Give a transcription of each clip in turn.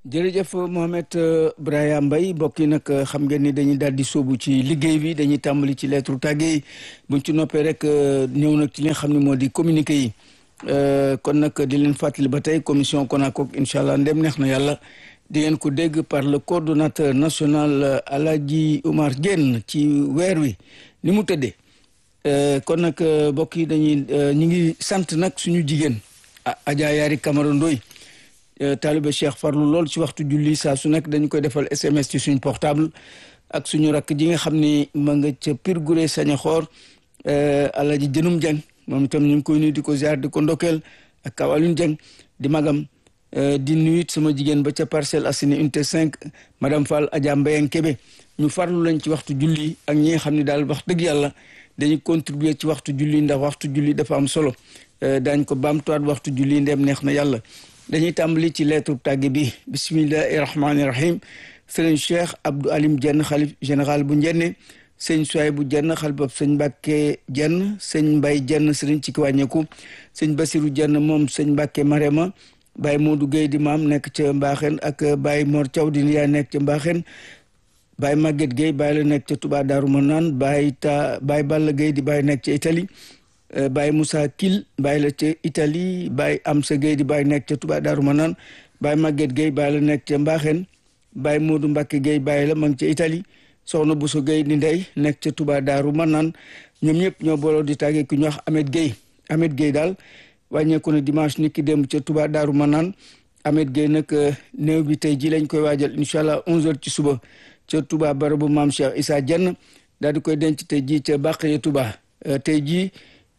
jërëjëf Mohamed Brahima Mbaye mbokk yi nag xam ngeen ni dañuy daal di sóobu ci liggéey bi dañuy tàmbali ci lettre tàgge yi buñ ci noppee rek ñëw nag ci li nga xam ne moo di communiqué yi kon nag di leen fàttali ba tey commission CONACOC incha allah ndem neex na yàlla di ngeen ko dégg par le coordonnateur national Alhaji Oumar Diène ci weer wi ni mu tëddee kon nag mbokk yi dañuy ñu ngi sant nag suñu jigéen Adja Yaari Camara Ndoy taalibe Cheikh farlu lool ci waxtu julli saa su nekk dañu koy defal SMS ci suñu portable ak suñu rakk ji nga xam ni ma nga ca Pire Guré sañ a xoor Alhaji Jënum Dieng moom itam ñu ngi koy nuyu di ko ziar di ko ndokkeel ak Kawalun Dieng di magam di nuyu sama jigéen ba ca Parcelles Assainies unité 5 madame Fall Adja Mbayang Kébé ñu farlu lañ ci waxtu julli ak ñi nga xam ne daal wax dëgg yàlla dañuy contribuer ci waxtu julli ndax waxtu julli dafa am solo daañ ko baamtuwaat waxtu julli ndem neex na yàlla dañuy tàmbali ci lettre tàgge bi bismillahi rahmaani rahim sëriñ cheikh abdou alim jenn xalif général bu njenne sëñ soy bu jenn xalifab sëñ mbàkke jenn sëñ mbay jenn sëriñ ci ki wàññeeku sëñ basiru jenn moom sëñ mbàkke marema baay moodu gay di maam nekk ca mbaaxeen ak baay mor thiaw di yaa nekk ca mbaaxeen baay màgget gay baay la nekk ca tubaa daaru manaan baay ta baay balla gay di baay nekk ca italie Baye Moussa Kil Baye la ca Italie Baye Amsa Gueye di Baye nekk ca Touba Darou Manane Baye Maguette Gueye Baye la nekk ca Mbaxen Baye Modou Mbacke Gueye Baye la ma ngi ca Italie Soxna Bousso Gueye di ndey nekk ca Touba Darou Manane ñoom ñëpp ñoo booloo di tàggee ku ñu wax Ahmed Gueye Ahmed Gueye daal wàññeeku na dimanche nit ki dem ca Touba Darou Manane Ahmed Gueye nag néew bi tey ji lañ koy waajal incha allah 11h ci suba ca Touba barabu maam Cheikh Issa Dieng daal di koy denc tey jii ca Bàqee Touba tey jii.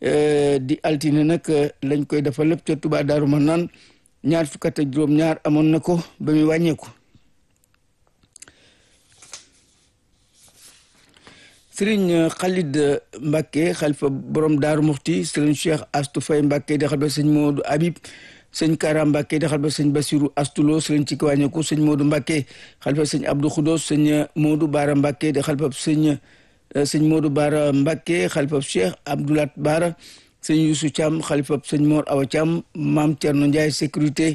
di altine nag lañ koy defal lépp ca Touba Daaru Manaan ñaar fukk ak juróom ñaar amoon na ko ba muy wàññeeku sëriñ Khalid Mbacke xalifa borom Daaru Muxti sëriñ Cheikh Astou Faye Mbacke di xalifa sëñ Modou Habib sëñ Kara Mbacke di xalifa sëñ Basiru Astulo sëriñ ci ki wàññeeku sëñ Modou Mbacke xalifa sëñ Abdou Khoudos sëñ Modou Bara Mbacke di xalifa sëñ sëñ Modou Bara Mbacke xalifab Cheikh Abdoulat Bara sëñ Youssou Thiam xalifab sëñ Mor Awa Thiam maam Thierno Ndiaye sécurité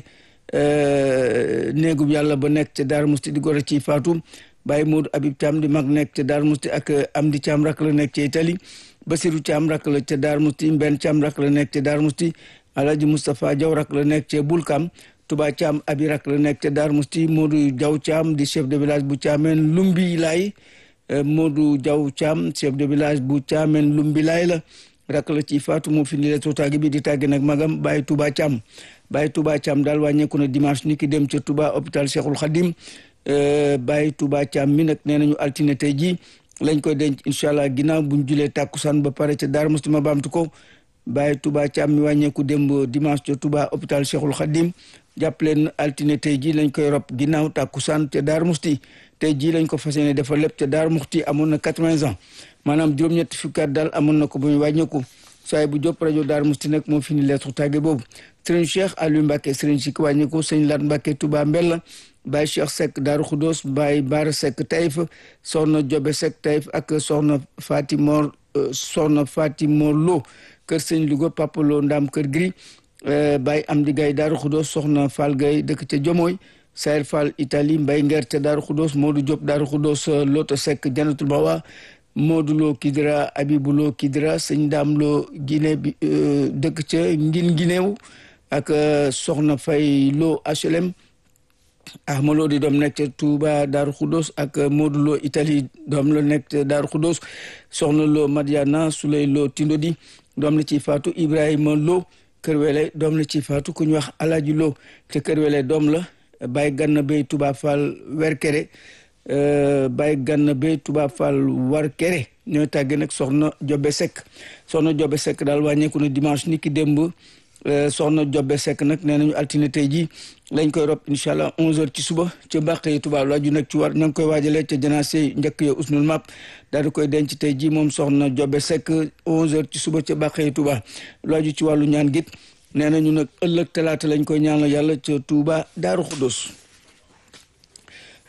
néegub yàlla ba nekk ca Darou Mousti di gor ci Fatou Baye Modou Habib Thiam di mag nekk ca Darou Mousti ak Amdi Thiam rak la nekk ca Italie Basirou Thiam rak la ca Darou Mousti Mbenn Thiam rak la nekk ca Darou Mousti Alhaji Moustapha Diaw rak la nekk ca Bulkam Touba Thiam abi rak la nekk ca Darou Mousti Modou Diaw Thiam di chef de village bu Thiamène Lumbi Laay Modou Diaw Thiam chef de village bu Thiamène Lumbilaay la rak la ci Fatou moo fi ni lettre tàgge bi di tàgge nag magam Baye Touba Thiam Baye Touba Thiam daal wàññeeku na dimanche ni ki dem ca Touba hôpital Cheikhul Khadim Baye Touba Thiam mi nag nee nañu altine tey jii lañ koy denc incha allah ginnaaw buñ julee tàkkusaan ba pare ca Darou Mousti ma baamtu ko Baye Touba Thiam mi wàññeeku démb dimanche ca Touba hôpital Cheikhul Khadim jàpp leen altine tey jii lañ koy rob ginnaaw tàkkusaan ca Darou Mousti tey jii lañ ko fas yéene defal lépp ca Daaru Muxti amoon na quatre-vingts ans maanaam juróom-ñetti fukki at daal amoon na ko bu ñu wàññeeku saay bu jóp rajo Daaru Muxti nag moo fi ni lettre tàgge boobu sëriñ Cheikh Aliou Mbacke sëriñ si ko wàññeeku sëñ Lat Mbacke Touba Mbella Baye Cheikh Seck Daaru Khoudoss Baye Bara Seck Taïf soxna Jobe Seck Taïf ak soxna Fatimor soxna Fatimor Lo kër sëñ Louga Papa Lo Ndam kër Gris Baye Amdi Gaye Daaru Khoudoss soxna Fall Gaye dëkk ca Jomoy Sayer Fall Italie Mbay Nger ca Daaru Khoudoss Modou Diop Daaru Khoudoss Loto Seck Janatul Bawa Modou Lo Kidira Abibou Lo Kidira sëñ Daam Lo Guinée bi dëkk ca Ngin Guinéew ak Soxna Fay Lo HLM Ahma Lo di doom nekk ca Touba Daaru Khoudoss ak Modou Lo Italie doom la nekk ca Daaru Khoudoss Soxna Lo Madiana Souley Lo Tindodi doom la ci Faatu Ibrahima Lo Kër Wele doom la ci Faatu ku ñu wax Alaaji Lo te Kër Wele doom la Baye Ganna Bey Touba Fall Werkere Baye Ganna Bey Touba Fall Warkere ñooy tàgge nag soxna Jobe Seck soxna Jobe Seck daal wàññeeku na dimanche ni ki démb soxna Jobe Seck nag nee nañu altine tey jii lañ koy rob incha allah 11h ci suba ca Bàqee Touba laaju nag ci war ña ngi koy waajalee ca janaase njëkk ya usnul map daal di koy denc tey jii moom soxna Jobe Seck 11h ci suba ca Bàqee Touba laaju ci wàllu ñaan git nee nañu nag ëllëg talaata lañ koy ñaanal yàlla ca Touba Daaru Xudus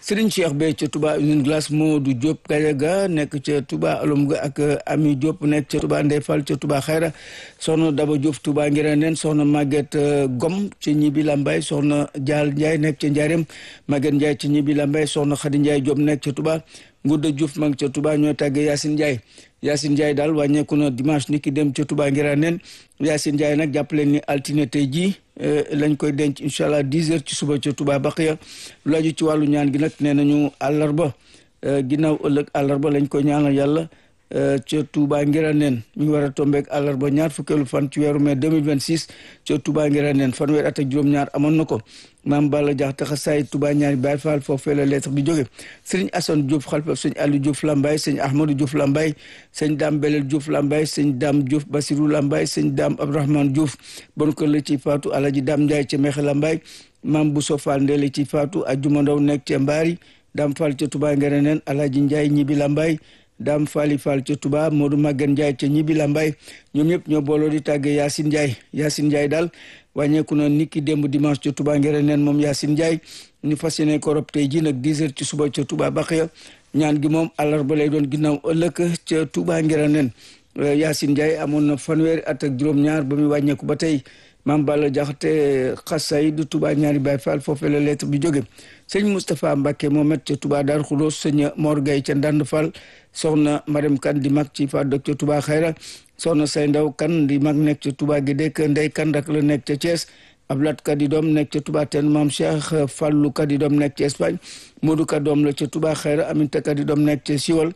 Serigne Cheikh Bey ca Touba usine glace Modou Diop Gajaga nekk ca Touba alum ga ak Ami Diop nekk ca Touba Ndey Fall ca Touba Xayra soxna Daba Diop Touba Ngiraneen soxna Maguette Gom ci ñibi Lambay soxna Dial Ndiaye nekk ca Ndiarème Maguette Ndiaye ci ñibi Lambay soxna Khady Ndiaye Diop nekk ca Touba Ngouda Diouf ma ngi ca Touba ñoo tàggee Yacine Ndiaye Yacine Ndiaye daal wàññeeku na dimanche ni ki dem ca Touba Ngiraneen Yacine Ndiaye nag jàppale ni altine tey jii lañ koy denc incha allah 10 heures ci suba ca Touba Baqiya lu aju ci wàllu ñaan gi nag nee nañu àllarba ginnaaw ëllëg àllarba lañ koy ñaanal yàlla ca Touba Ngiraneen mi ngi war a tombeek àllarba ñaar fukkeelu fan ci weeru mai 2026 ca Touba Ngiraneen fanweer at ak juróom-ñaar amoon na ko maam Balla Jaxate xasaay Touba ñaari Baay Faal foofee la lettre bi jóge sëriñ Assane Diouf xalifa sëñ Aliou Diouf Lambaye sëñ Ahmadou Diouf Lambaye sëñ Dame Belel Diouf Lambaye sëñ Dame Diouf Basirou Lambaye sëñ Dame Abdourahmane Diouf bon kër la ci faatu Alaji Dame Ndiaye ca Mexe Lambaye maam Bousso Fall Ndele ci faatu Ajuma Ndaw nekk ca Mbaari Dame Fall ca Touba Ngiraneen Alaji Ndiaye ñibbi Lambaye Dame Fali Fall ca Touba Modou Maguette Ndiaye ca ñibbi Lambaye ñoom ñëpp ñoo booloo di tàggee Yacine Ndiaye Yacine Ndiaye daal wàññeeku na niki démb dimanche ca Touba Ngiraneen moom Yacine Ndiaye ñu fas yéene ko rob tey ji nag 10 heures ci suba ca Touba Baxiya ñaan gi moom àllarba lay doon ginnaaw ëllëg ca Touba Ngiraneen Yacine Ndiaye amoon na fanweeri at ak juróom-ñaar ba muy wàññeeku ba tey maam Balla Jaxate xasay du Touba ñaari Baay Faal foofee la lettre bi jóge sëñ Moustapha Mbacke Mohamed ca Touba Dar Xuloos sëñ Mor Gaye ca Ndand Fall soxna Marème Kan di mag ci fa dëkk ca Touba Xayra soxna say ndaw kan di mag nekk ca Touba gi dëkk ndey kan rak la nekk ca Thiès Ablat ka di doom nekk ca Touba ten maam Cheikh Fallou ka di doom nekk ca Espagne Modou ka doom la ca Touba Xayra Aminta ka di doom nekk ca Siwal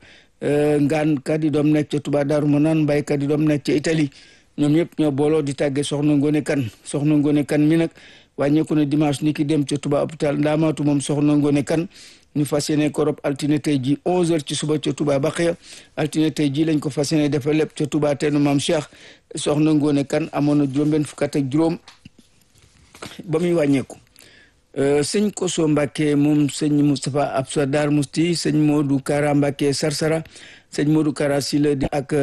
Ngaan ka di doom nekk ca Touba Daaru Manaan Mbay ka di doom nekk ca Italie ñoom ñëpp ñoo booloo di tàggee soxna Ngone Kan soxna Ngone Kan mi nag wàññeeku na dimanche ni ki dem ca Touba hôpital Ndaamaatu moom soxna Ngone Kan ñu fas yéene ko rob altine tey ji 11h ci suba ca Touba Baxiya altine tey ji lañ ko fas yéene defal lépp ca Touba teenu maam Cheikh soxna Ngone Kan amoon na juróom-benn fukk ak juróom ba muy wàññeeku. sëñ Koso Mbacke moom sëñ Moustapha Absa Dar Musti sëñ Modou Kara Mbacke Sarsara sëñ Modou Kara Sile di ak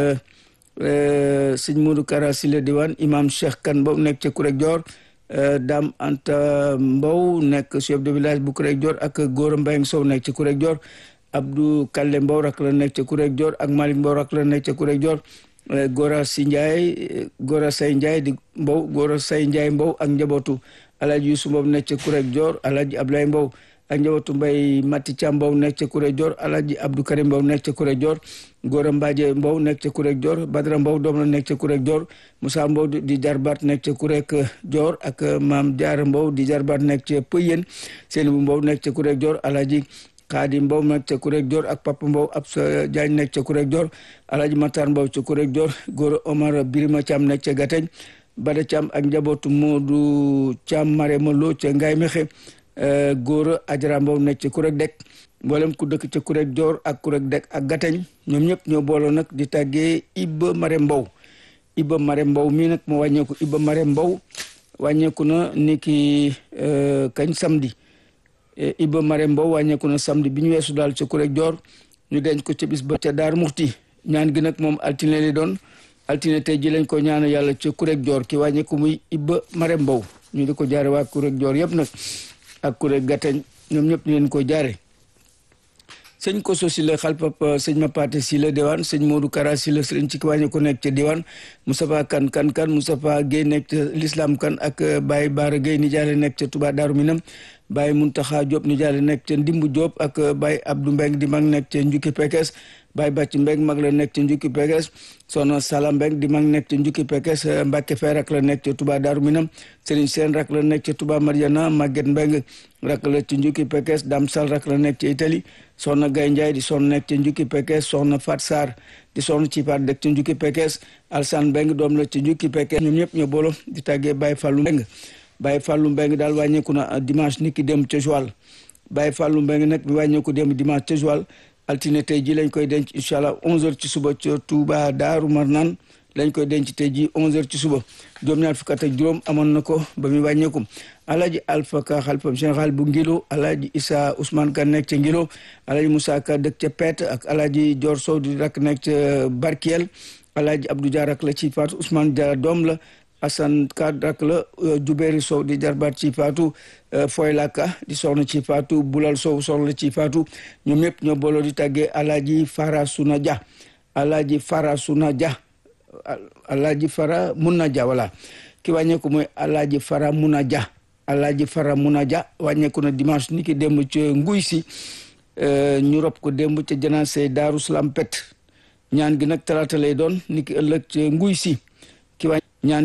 sëñ Modou Kara Sile diwaan imam Cheikh Kan boobu nekk ca Kurek Dior. Dame Anta Mbow nekk chef de village bu Kurek Dior ak Gora Mbayang Sow nekk ci Kurek Dior Abdou Kalle Mbow rak la nekk ca Kurek Dior ak Malick Mbow rak la nekk ca Kurek Dior Gora Si Ndiaye Gora Say Ndiaye di Mbow Gora Say Ndiaye Mbow ak njabootu Alaaji Yusu Mbow nekk ca Kurek Dior Alaaji Ablaye Mbow ak njabootu Mbay Mati Cam Mbow nekk ca Kurek Dior Alaaji Abdou Karim Mbow nekk ca Kurek Dior Gora Mbaaje Mbow nekk ca Kurek Dior Badara Mbow doom la nekk ca Kurek Dior Moussa Mbow di jarbaat nekk ca Kurek Dior ak Maam Jaara Mbow di jarbaat nekk ca Pëyen Seeni bu Mbow nekk ca Kurek Dior Alaaji Xaadim Mbow nekk ca Kurek Dior ak Papa Mbow Absa Jaañ nekk ca Kurek Dior Alaaji Matar Mbow ca Kurek Dior Gora Omar Birima Cam nekk ca Gateñ Bada Cam ak njabootu Moodu Cam Marema Lo ca Ngaay Mexe Gora Ajara Mbow nekk ca Kurek Dek mboolem ku dëkk ca Kurek Dior ak Kurek Dek ak Gateñ ñoom ñëpp ñoo booloo nag di tàggee Ibba Mare Mbow Ibba Mare Mbow mii nag moo wàññeeku Ibba Mare Mbow wàññeeku na ni ki kañ samedi Ibba Mare Mbow wàññeeku na samedi bi ñu weesu daal ca Kurek Dior ñu denc ko ca bis ba ca Daar Muxti ñaan gi nag moom altine li doon altine tey ji lañ ko ñaan yàlla ca Kurek Dior ki wàññeeku muy Ibba Mare Mbow ñu di ko jaare waa Kurek Dior yëpp nag ak Kurek Gateñ ñoom ñëpp ñu leen ko jaare sëñ Koso si la xalpap sëñ Mapate si la diwaan sëñ Modou Kara si la sëriñ ci kiwàññi ko nekk ca diwaan Moustapha kan kan kan Moustapha Guèye nekk ca l'islam kan ak Baye Baara Guèye ni jaale nekk ca Touba Daaru Minam Baye Muntaxa Diop ni jaale nekk ca Ndimbu Diop ak Baye Abdou Mbeng di mag nekk ca Njukki Pekes Baye Bàcc Mbeng mag la nekk ca Njukki Pekes Soxna Sala Mbeng di mag nekk ca Njukki Pekes Mbàkke Fay rak la nekk ca Touba Daaru Minam Sëriñ Seen rak la nekk ca Touba Mariana Maguette Mbeng rak la ca Njukki Pekes Dam Sal rak la nekk ca Italie soxna Gay Njaay di soxna nekk ca Njukki Pekes soxna Fat Sarr di soxna ci paat dëkk ca Njukki Pekes Alsan Mbeng doom la ca Njukki Pekes ñoom ñëpp ñoo boolo di tàggee Baye Fallou Mbeng Baye Fallou Mbeng daal wàññeeku na dimanche niki dem ca Joal Baye Fallou Mbeng nag bi wàññeeku dem dimanche ca Joal altine tey ji lañ koy denc incha allah 11h ci suba ca Touba Daaru Marnaan lañ koy denc tey ji 11h ci suba juróom-ñaar fukk ak juróom amoon na ko ba muy wàññeeku alaaji Alpha Ka xalifam général bu Ngilo alaaji Issa Ousmane Ka nekk ca Ngilo alaaji Moussa Ka dëkk ca Pet ak alaaji Dior Sow di rak nekk ca Barkiel alaaji Abdou Dia rak la ci faatu Ousmane Dia doom la Assane Ka rak la Jubéeri Sow di jarbaat ci faatu Foy Laka di soxna ci faatu Bulal Sow soxna ci faatu ñoom ñëpp ñoo booloo di tàggee Alaaji Fara Suna Dia Alaaji Fara Suna Dia Alaaji Fara Muna Dia voilà ki wàññeeku mooy Alaaji Fara Muna Dia Alaaji Fara Muna Dia wàññeeku na dimanche ni ki démb ca nguy si ñu rob ko démb ca janaase Daaru Salaam pet ñaan gi nag talaata lay doon ni ki ëllëg ca nguy si ki wàññi